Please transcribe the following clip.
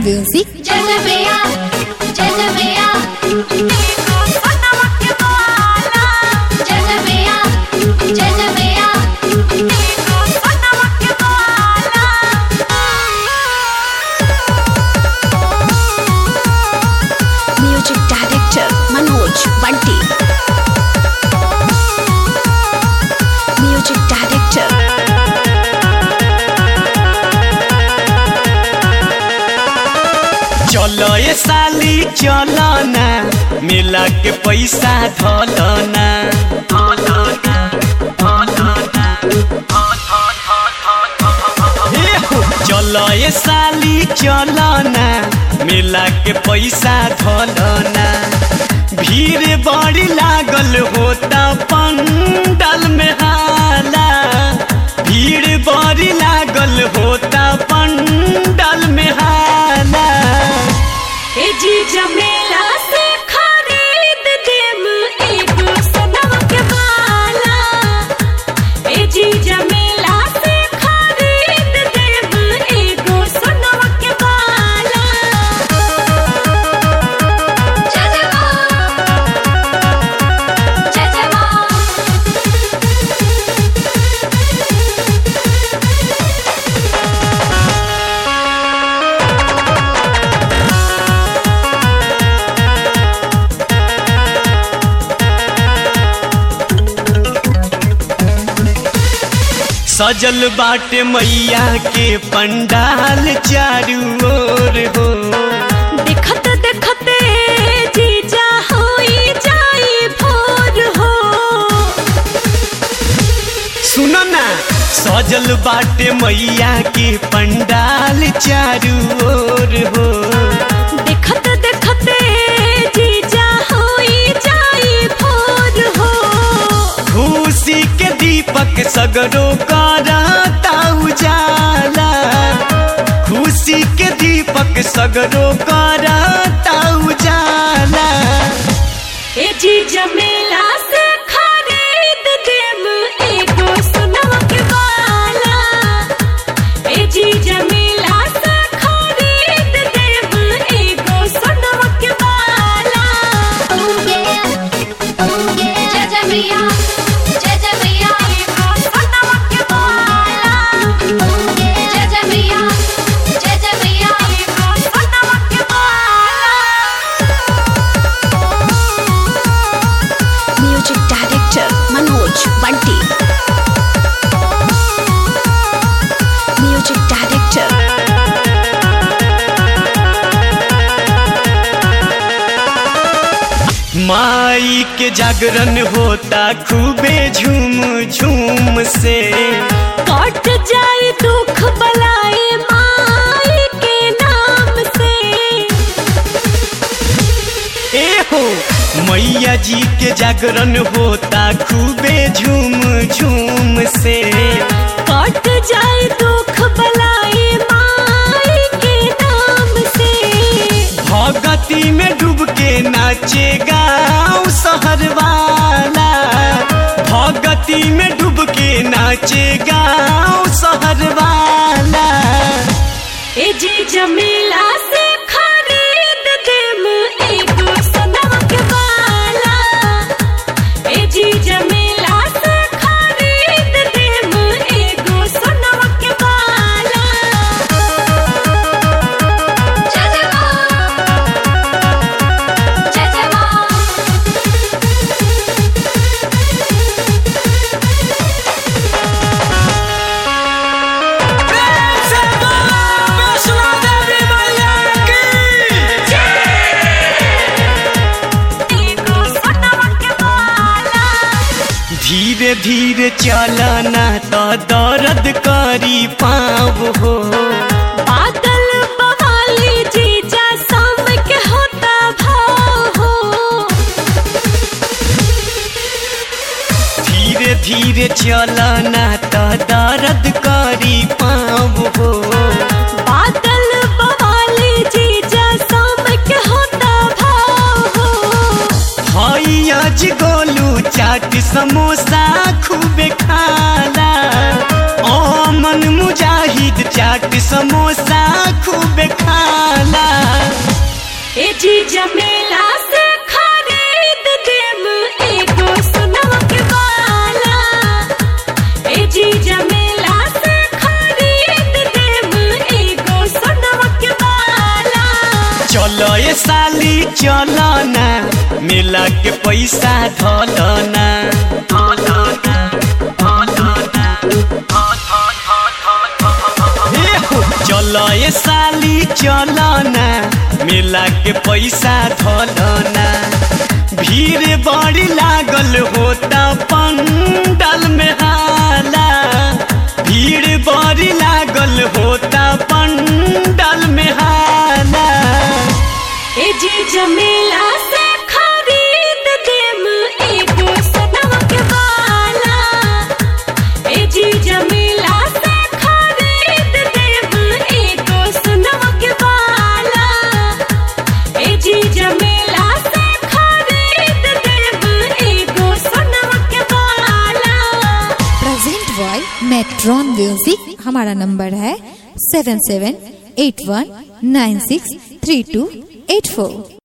Music जजबिया जजबिया जजबिया जजबिया Music Director Manoj Bunty Music Director चलो ये साली चलो ना मिला के पैसा धोलो ना ए हो, चलो ये साली चलो ना मिला के पैसा धोलो ना भीड़ बड़ी लागल होता पंडल में हाला भीड़ बड़ी लागल होता पंडल में हाला ए जी जमेला से खरीद देम एगो सनम के माला ए जी जमेला से खरीद देम एगो सनम के माला जजबा जजबा सजल बाटे मैया के पंडाल चारू ओर हो देखत देखते जीजा होई जाई भोर हो सुनो ना सजल बाटे मैया के पंडाल चारू ओर हो देखत देखते जीजा होई जाई भोर हो खुशी के दीपक सगरो करता उजाला खुशी के दीपक सगरो करता उजाला ए जी जमेला से खरीद देम एगो सोनवा के माला ए जी जमेला से खरीद देम एगो सोनवा के माला जजबिया जजबिया एगो सोनवा के माला जजबिया जजबिया एगो सोनवा के माला Music Director Manoj Bunty Music Director माई के जागरण होता खूबे झूम झूम से कट जाए दुख बलाए माई के नाम से ए हो मैया जी के जागरण होता खूबे झूम झूम से कट जाए दुख बलाए माई के नाम से भगती में डूब के नाचे गाँव शहर वाला भगती में डूब के नाचे गाँव शहर वाला ए जी जमीला से खरीद देम एगो सोनवा के माला ए जी जमीला से खरीद देम एगो सोनवा के माला जजबा जजबा एगो सोनवा के माला धीरे धीरे चलना तो दर्द करी पाँव हो बादल बवाली जीजा शाम के होता भाव हो धीरे धीरे चलना तो दर्द करी पाँव हो बादल बवाली जीजा शाम के होता भाव हो आज गोलू चाट समोसा खूबे खाला ओ मन मुजाहिद चाट समोसा खूबे खाला ए जी जमेला से खरीद देम एगो सोनवा के बाला ए जी जमेला से खरीद देम एगो सोनवा के बाला चलो ये साली चलो ना मिला के पैसा धलो ना ए हो, चलो ये साली चलो ना मिला के पैसा धलो ना भीड़ बड़ी लागल होता पंडल में हाला भीड़ बड़ी लागल होता पंडल में हाला ए जी जमेला से खरीद देम एगो सोनवा के बाला ए जी जमेला से खरीद देम एगो सोनवा के बाला ए जी जमेला से खरीद देम एगो सोनवा के बाला प्रेजेंट बॉय मेट्रॉन म्यूजिक हमारा नंबर है seven seven eight one nine six three two eight फोर